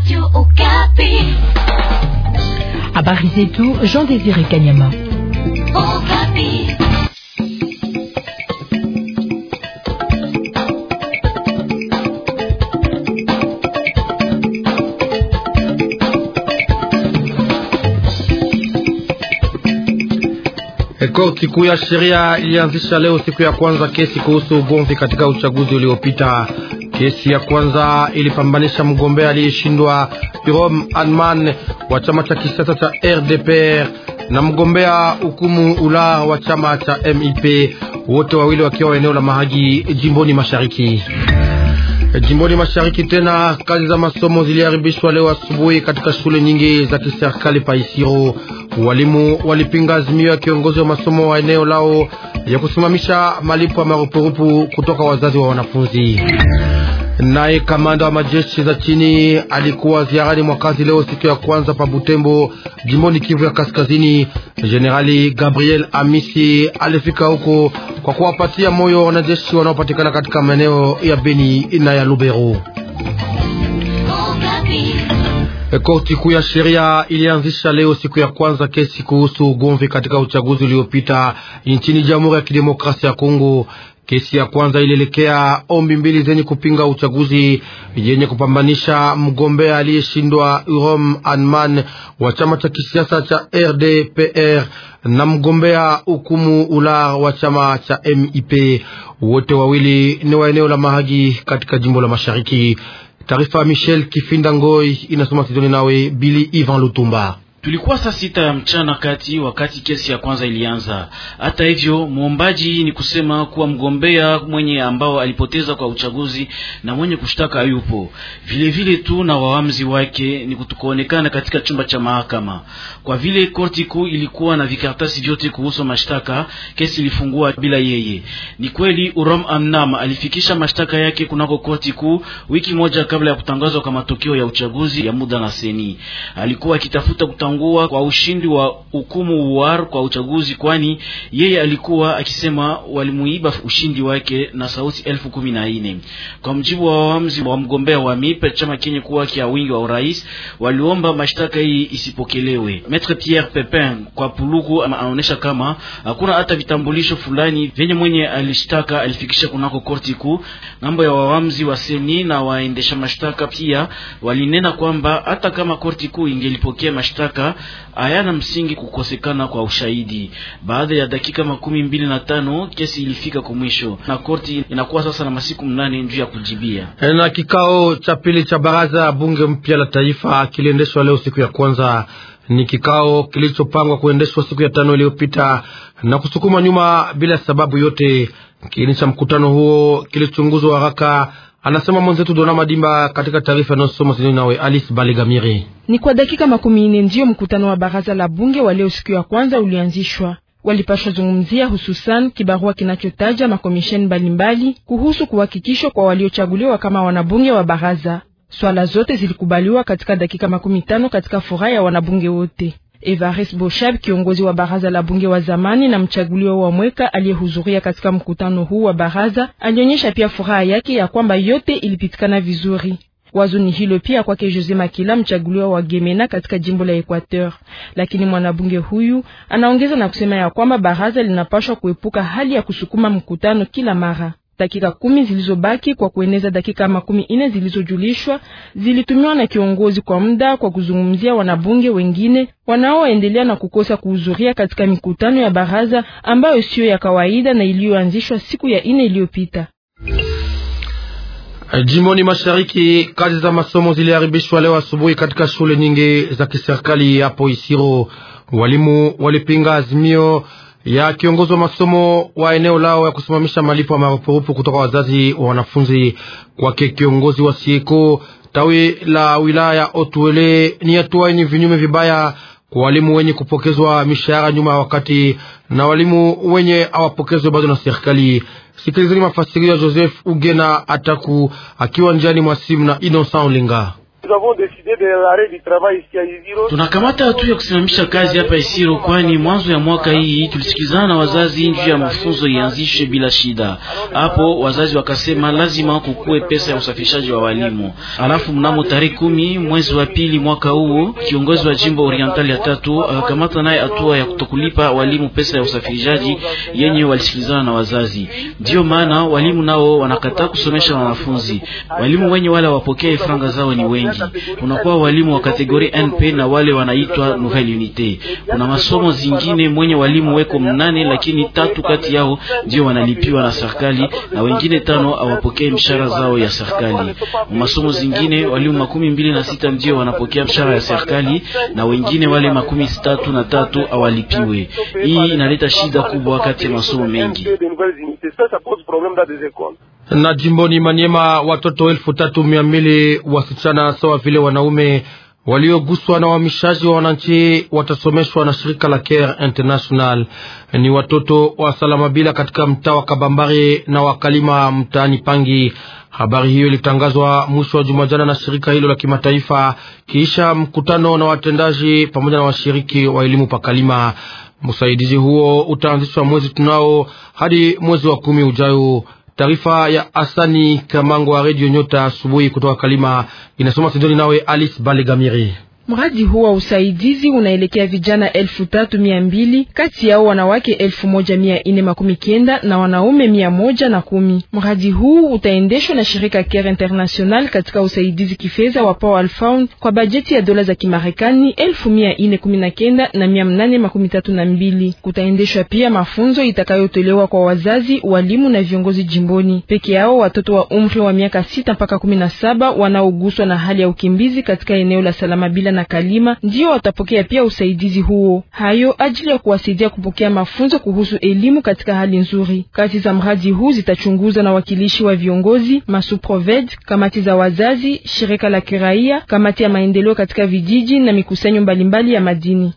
Habari zetu Jean Désiré Kanyama. Korti kuu ya sheria ilianzisha leo siku ya kwanza kesi kuhusu ugomvi katika uchaguzi uliopita. Kesi ya kwanza ilipambanisha mgombea aliyeshindwa Jerome Anman wa chama cha kisiasa cha RDPR na mgombea hukumu ula wa chama cha MIP, wote wawili wakiwa eneo la Mahagi jimboni mashariki. Jimboni mashariki tena, kazi za masomo ziliharibishwa leo asubuhi katika shule nyingi za kiserikali pa Isiro. Walimu walipinga azimio ya kiongozi wa masomo wa eneo lao ya kusimamisha malipo ya marupurupu kutoka wazazi wa wanafunzi. Naye kamanda wa majeshi za chini alikuwa ziarani mwa kazi leo siku ya kwanza pa Butembo, jimboni Kivu ya Kaskazini. Generali Gabriel Amisi alifika huko kwa kuwapatia moyo wanajeshi wanaopatikana katika maeneo ya Beni na ya Lubero. Korti kuu ya sheria ilianzisha leo siku ya kwanza kesi kuhusu ugomvi katika uchaguzi uliopita nchini Jamhuri ya Kidemokrasia ya Kongo. Kesi ya kwanza ilielekea ombi mbili zenye kupinga uchaguzi yenye kupambanisha mgombea aliyeshindwa Urom Anman wa chama cha kisiasa cha RDPR na mgombea hukumu ula wa chama cha MIP. Wote wawili ni wa eneo la Mahagi katika jimbo la Mashariki. Taarifa ya Michel Kifinda Ngoi inasoma Sidoni nawe Bili Ivan Lutumba. Tulikuwa saa sita ya mchana kati wakati kesi ya kwanza ilianza. Hata hivyo, muombaji ni kusema kuwa mgombea mwenye ambao alipoteza kwa uchaguzi na mwenye kushtaka yupo vile vile tu na waamzi wake ni kutukuonekana katika chumba cha mahakama. Kwa vile korti kuu ilikuwa na vikaratasi vyote kuhusu mashtaka, kesi ilifungua bila yeye. Ni kweli Urom Amnam alifikisha mashtaka yake kunako korti kuu wiki moja kabla ya kutangazwa kwa matokeo ya uchaguzi ya muda na seni. Alikuwa akitafuta ngua kwa ushindi wa hukumu uwar kwa uchaguzi, kwani yeye alikuwa akisema walimuiba ushindi wake na sauti elfu kumi na nne. Kwa mjibu wa wamzi wa mgombea wa MIP, chama kenye kuwa kia wingi wa urais, waliomba mashtaka hii isipokelewe. Maître Pierre Pepin kwa Puluku anaonesha kama hakuna hata vitambulisho fulani vyenye mwenye alishtaka alifikisha kunako korti kuu. Ngambo ya wawamzi wa seni na waendesha mashtaka pia walinena kwamba hata kama korti kuu ingelipokea mashtaka hayana msingi kukosekana kwa ushahidi. Baada ya dakika makumi mbili na tano kesi ilifika kwa mwisho na korti inakuwa sasa na masiku mnane juu ya kujibia. Na kikao cha pili cha baraza ya bunge mpya la taifa kiliendeshwa leo siku ya kwanza. Ni kikao kilichopangwa kuendeshwa siku ya tano iliyopita na kusukuma nyuma bila sababu yote. Kiini cha mkutano huo kilichunguzwa haraka Anasema mwenzetu Dona Madimba katika taarifa inayosoma Sidoni nawe Alice Balegamiri. Ni kwa dakika makumi nne ndiyo mkutano wa baraza la bunge wa leo siku ya kwanza ulianzishwa. Walipashwa zungumzia hususan kibarua kinachotaja makomisheni mbalimbali kuhusu kuhakikishwa kwa waliochaguliwa kama wanabunge wa baraza. Swala zote zilikubaliwa katika dakika makumi tano katika furaha ya wanabunge wote. Evaris Boshab, kiongozi wa baraza la bunge wa zamani na mchaguliwa wa mweka aliyehudhuria katika mkutano huu wa baraza, alionyesha pia furaha yake ya kwamba yote ilipitikana vizuri. Wazo ni hilo pia kwake Jose Makila, mchaguliwa wa Gemena katika jimbo la Equateur. Lakini mwanabunge huyu anaongeza na kusema ya kwamba baraza linapashwa kuepuka hali ya kusukuma mkutano kila mara. Dakika kumi zilizobaki kwa kueneza dakika makumi ine zilizojulishwa zilitumiwa na kiongozi kwa muda kwa kuzungumzia wanabunge wengine wanaoendelea na kukosa kuhudhuria katika mikutano ya baraza ambayo siyo ya kawaida na iliyoanzishwa siku ya ine iliyopita. Jimboni mashariki, kazi za masomo ziliharibishwa leo asubuhi katika shule nyingi za kiserikali hapo Isiro. Walimu walipinga azimio ya kiongozi wa masomo wa eneo lao ya kusimamisha malipo ya marupurupu kutoka wazazi wa wanafunzi. Kwake kiongozi wa sieko tawi la wilaya Otuele, ni hatua yenye vinyume vibaya kwa walimu wenye kupokezwa mishahara nyuma ya wakati na walimu wenye hawapokezwe bado na serikali. Sikilizeni mafasirio ya Joseph Ugena Ataku akiwa njiani mwa simu na Innocent Olinga. Tunakamata hatua ya kusimamisha kazi hapa Isiro, kwani mwanzo ya mwaka hii tulisikizana na wazazi juu ya mafunzo ianzishwe bila shida. Hapo wazazi wakasema lazima kukuwe pesa ya usafirishaji wa walimu. Alafu mnamo tarehe kumi mwezi wa pili mwaka huu kiongozi wa jimbo Oriental ya tatu akakamata naye hatua ya kutokulipa walimu pesa ya usafirishaji yenye walisikilizana na wazazi. Ndiyo maana walimu nao wanakataa kusomesha wanafunzi. Walimu wenye wale wapokee franga zao ni wengi. Kunakuwa walimu wa kategori NP na wale wanaitwa nouvelle unité. Kuna masomo zingine mwenye walimu weko mnane, lakini tatu kati yao ndio wanalipiwa na serikali na wengine tano hawapokee mshahara zao ya serikali. Masomo zingine walimu makumi mbili na sita ndio wanapokea mshahara ya serikali na wengine wale makumi tatu na tatu hawalipiwe. Hii inaleta shida kubwa kati ya masomo mengi na jimboni Maniema watoto elfu tatu mia mbili wasichana sawa vile wanaume walioguswa na uhamishaji wa wananchi watasomeshwa na shirika la Care International. Ni watoto wa Salamabila katika mtaa wa Kabambari na wakalima mtaani Pangi. Habari hiyo ilitangazwa mwisho wa juma jana na shirika hilo la kimataifa kiisha mkutano na watendaji pamoja na washiriki wa elimu pakalima. Msaidizi huo utaanzishwa mwezi tunao hadi mwezi wa kumi ujayo. Taarifa ya Asani Kamango wa Radio Nyota asubuhi kutoka Kalima inasoma Sidoni nawe Alice Balegamiri. Mradi huu wa usaidizi unaelekea vijana elfu tatu mia mbili kati yao wanawake elfu moja mia ine makumi kenda na wanaume mia moja na kumi. Mradi huu utaendeshwa na shirika Care International katika usaidizi kifedha wa Power Fund kwa bajeti ya dola za Kimarekani elfu mia ine kumi na kenda na mia mnane makumi tatu na mbili. Kutaendeshwa pia mafunzo itakayotolewa kwa wazazi, walimu na viongozi jimboni. Peke yao watoto wa umri wa miaka sita mpaka kumi na saba wanaoguswa na hali ya ukimbizi katika eneo la Salama bila na Kalima ndio watapokea pia usaidizi huo, hayo ajili ya kuwasaidia kupokea mafunzo kuhusu elimu katika hali nzuri. Kazi za mradi huu zitachunguzwa na wakilishi wa viongozi, masuproved, kamati za wazazi, shirika la kiraia, kamati ya maendeleo katika vijiji na mikusanyo mbalimbali ya madini.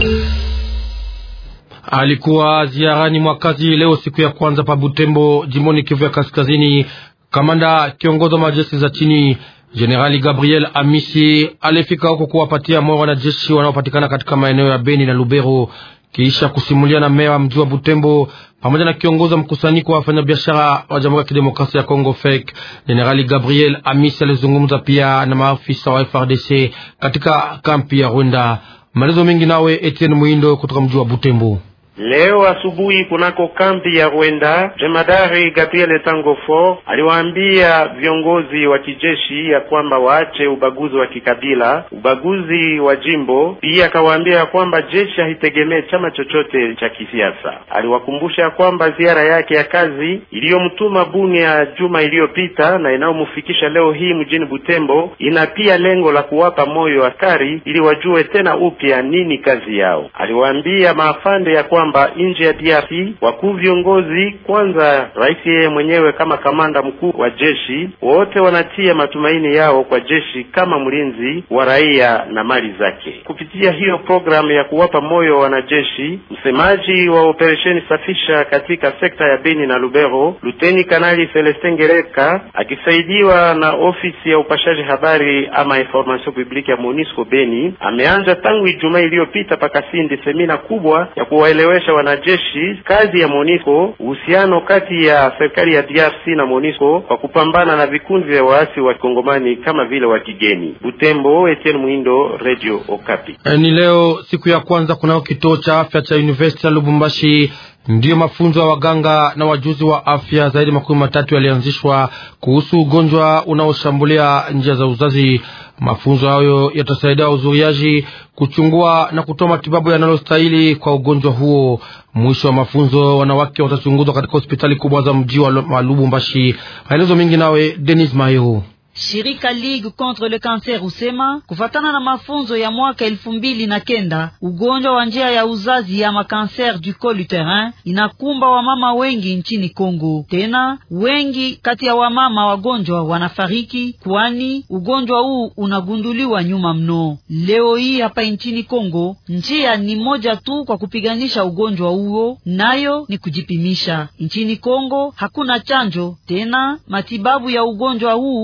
Alikuwa ziarani mwakazi leo siku ya kwanza pa Butembo, jimboni Kivu ya Kaskazini, kamanda kiongozi wa majeshi za chini Jenerali Gabriel Amisi alifika huko kuwapatia moyo wanajeshi wanaopatikana katika maeneo ya Beni na Lubero, kisha kusimulia na meya wa mji wa Butembo pamoja na kiongozi wa mkusanyiko wa wafanyabiashara wa Jamhuri ya Kidemokrasia ya Kongo FEC. Jenerali Gabriel Amisi alizungumza pia na maafisa wa FRDC katika kampi ya Rwanda. Maelezo mengi nawe Etienne Muindo kutoka mji wa Butembo. Leo asubuhi kunako kambi ya Rwenda, jemadari Gabriel Tangofo aliwaambia viongozi wa kijeshi ya kwamba waache ubaguzi wa kikabila, ubaguzi wa jimbo. Pia akawaambia ya kwamba jeshi haitegemee chama chochote cha kisiasa. Aliwakumbusha ya kwamba ziara yake ya kazi iliyomtuma Bunia juma iliyopita na inayomfikisha leo hii mjini Butembo ina pia lengo la kuwapa moyo askari ili wajue tena upya nini kazi yao. Aliwaambia maafande ya kwamba nje ya DRC wakuu viongozi, kwanza rais yeye mwenyewe kama kamanda mkuu wa jeshi, wote wanatia matumaini yao kwa jeshi kama mlinzi wa raia na mali zake. Kupitia hiyo programu ya kuwapa moyo wanajeshi, msemaji wa operesheni safisha katika sekta ya Beni na Lubero, Luteni Kanali Celestin Ngereka akisaidiwa na ofisi ya upashaji habari ama information publique ya Monisco Beni, ameanza tangu Ijumaa iliyopita pakasindi semina kubwa ya kuwaelewa wanajeshi kazi ya Monisco, uhusiano kati ya serikali ya DRC na Monisco kwa kupambana na vikundi vya waasi wa Kongomani kama vile wa kigeni. Butembo, Etienne Mwindo, Radio Okapi. E, ni leo siku ya kwanza kunao kituo cha afya cha University ya Lubumbashi ndiyo mafunzo ya waganga na wajuzi wa afya zaidi makumi matatu yalianzishwa kuhusu ugonjwa unaoshambulia njia za uzazi. Mafunzo hayo yatasaidia uzuriaji, kuchungua na kutoa matibabu yanayostahili kwa ugonjwa huo. Mwisho wa mafunzo, wanawake watachunguzwa katika hospitali kubwa za mji wa Lubumbashi. Maelezo mengi nawe Denis Mayo. Shirika Ligue contre le Cancer husema kufatana na mafunzo ya mwaka elfu mbili na kenda ugonjwa wa njia ya uzazi ama cancer du col uterin inakumba wamama wengi nchini Kongo. Tena wengi kati ya wamama wagonjwa wanafariki, kwani ugonjwa huu unagunduliwa nyuma mno. Leo hii hapa nchini Kongo njia ni moja tu kwa kupiganisha ugonjwa huo, nayo ni kujipimisha. Nchini Kongo hakuna chanjo tena, matibabu ya ugonjwa huu ina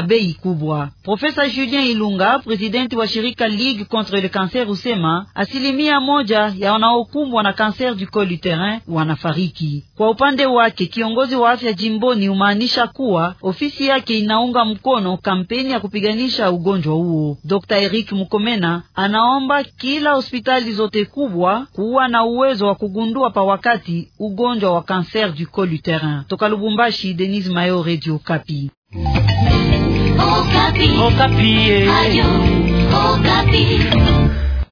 ina bei kubwa. Profesa Julien Ilunga, presidenti wa shirika Ligue contre le cancer, usema asilimia moja ya wanaokumbwa na cancer du col uterin wanafariki. Kwa upande wake, kiongozi wa afya jimboni umaanisha kuwa ofisi yake inaunga mkono kampeni ya kupiganisha ugonjwa huo. Dr. Eric Mukomena anaomba kila hospitali zote kubwa kuwa na uwezo wa kugundua pa wakati ugonjwa wa cancer du col uterin. Toka Lubumbashi, Denise Mayo, Radio Kapi. Okapi. Okapi. Ayo, Okapi.